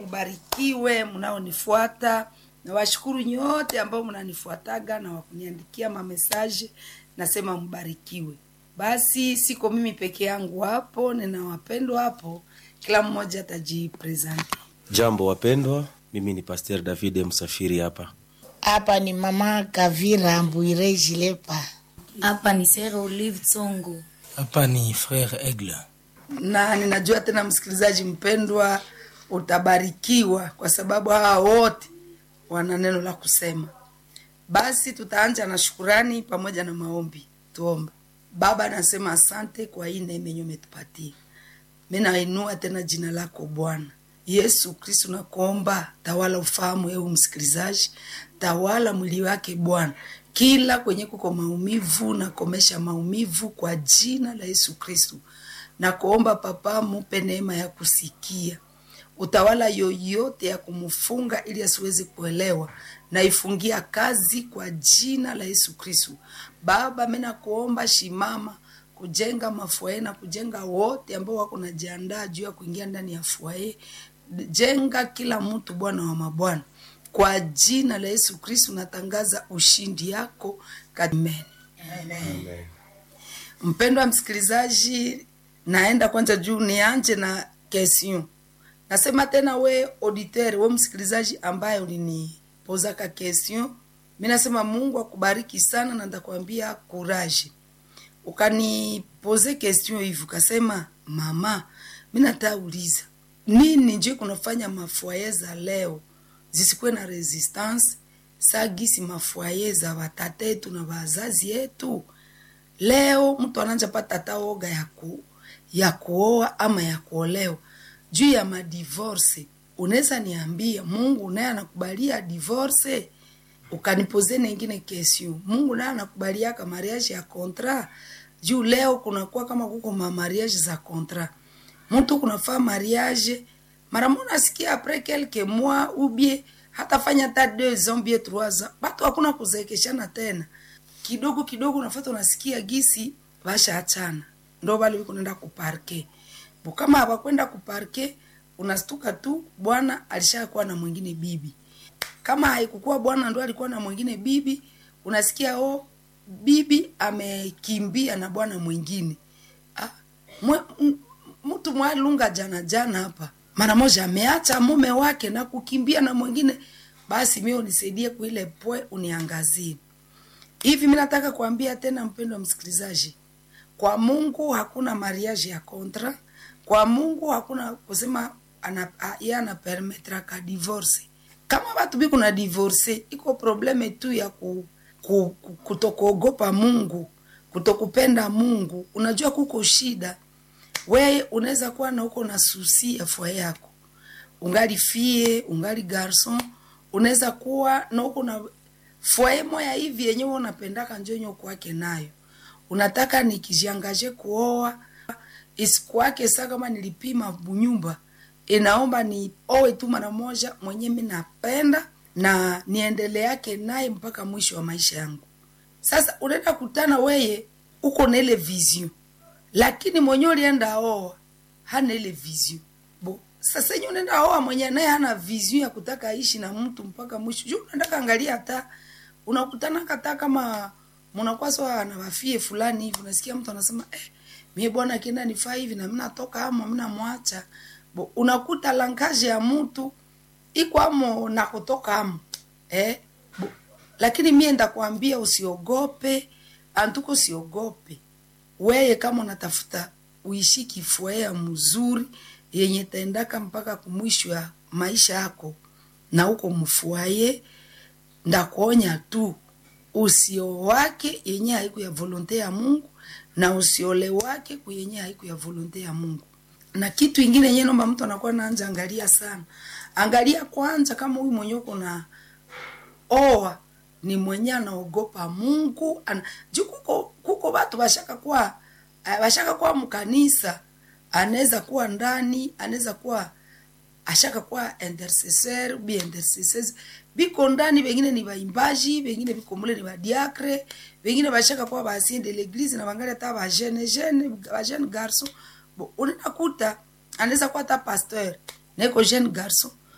mbarikiwe mnaonifuata na washukuru nyote ambao mnanifuataga na wakuniandikia mamesaje nasema mbarikiwe basi siko mimi peke yangu hapo nina wapendwa hapo kila mmoja atajipresenti Jambo wapendwa, mimi ni Pasteur David Msafiri hapa. hapa ni mama Kavira Mbwire Jilepa. hapa ni sere olive tsongo hapa ni frere aigle na ninajua tena msikilizaji mpendwa utabarikiwa kwa sababu hawa wote wana neno la kusema basi tutaanja na shukurani pamoja na maombi tuombe baba nasema asante kwa hii neema yenye umetupatia mi nainua tena jina lako bwana yesu kristu nakuomba tawala ufahamu eu msikilizaji tawala mwili wake bwana kila kwenye kuko maumivu nakomesha maumivu kwa jina la yesu kristu na kuomba papa mupe neema ya kusikia utawala yoyote ya kumfunga ili asiwezi kuelewa naifungia kazi kwa jina la yesu kristu baba mi nakuomba shimama kujenga mafuae na kujenga wote ambao wako najiandaa juu ya kuingia ndani ya fuae jenga kila mtu bwana wa mabwana kwa jina la yesu kristu natangaza ushindi yako Amen. mpendwa msikilizaji naenda kwanza juu nianje na question nasema tena we auditeur we msikilizaji ambaye ulinipozaka question mi nasema mungu akubariki sana na ndakwambia courage ukanipoze question hivi ukasema mama mi natauliza nini nje kunafanya mafuaye za leo zisikuwe na resistance sagisi mafuaye za watata yetu na wazazi yetu leo mtu ananja pata hata oga ya, ku, ya kuoa ama ya kuolewa juu ya madivorce unaweza niambia mungu naye anakubalia divorce ukanipoze nengine kesio mungu naye anakubaliaka mariage ya kontra juu leo kunakuwa kama kuko ma mariage za kontra mtu kunafaa mariage mara mo nasikia apres quelques mois ubie hatafanya hata deux ans bie trois ans batu hakuna kuzeekeshana tena kidogo kidogo unafata unasikia gisi basha achana ndo bale biko nenda kuparke bo kama hawakwenda kuparke unastuka tu bwana alishakuwa na mwingine bibi kama haikukuwa bwana ndo alikuwa na mwingine bibi unasikia o bibi amekimbia na bwana mwingine ah, mwe, m- mtu mwalunga jana jana hapa mara moja ameacha mume wake na kukimbia na mwingine basi mi unisaidie kuile pwe uniangazie hivi mi nataka kuambia tena mpendo wa msikilizaji kwa mungu hakuna mariage ya kontra kwa mungu hakuna kusema ana, a- ye anapermetra ka divorce kama batu bi kuna divorce iko probleme tu ya ku, ku, ku, kutokuogopa mungu kutokupenda mungu unajua kuko shida weye unaweza kuwa na uko na susi ya fua yako ungali fie ungali garson unaweza kuwa na uko na fwaye moya hivi yenyewe unapendaka njonyo kwake nayo unataka nikijiangaje kuoa isikuwake saa kama nilipima bunyumba inaomba ni owe tu mara moja mwenye mi napenda na niendele yake naye mpaka mwisho wa maisha yangu sasa unaenda kutana weye uko na ile vision lakini mwenye ulienda oa hana ile vision bo sasa yenye unaenda oa mwenye naye hana vision ya kutaka aishi na mtu mpaka mwisho juu unaenda kaangalia hata unakutana kata kama mnakuwa sawa na wafie fulani hivi unasikia mtu anasema eh, mie bwana akienda nifaa hivi na mimi natoka ama mimi namwacha bo unakuta langaje ya mtu iko amo na kutoka amo eh bo, lakini mie ndakwambia usiogope antuko usiogope weye kama unatafuta uishi kifuea mzuri yenye taendaka mpaka kumwisho ya maisha yako na uko mfuaye ndakuonya tu usio wake yenye haiku ya volonte ya mungu na usiole wake kuyenye haiku ya volonte ya mungu na kitu ingine yenye nomba mtu anakuwa naanja angalia sana angalia kwanza kama huyu mwenye uko na oa ni mwenye anaogopa mungu ana, juu kuko, kuko batu bashaka kuwa eh, bashaka kuwa mkanisa anaweza kuwa ndani anaweza kuwa ashaka kuwa intercesseur bi intercesseurs biko ndani bengine ni baimbaji bengine biko mule ni badiakre bengine bashaka kuwa basien de l'église na bangali hata ba jeune jeune ba jeune garçon bo unakuta anaweza kuwa hata pasteur neko jeune garçon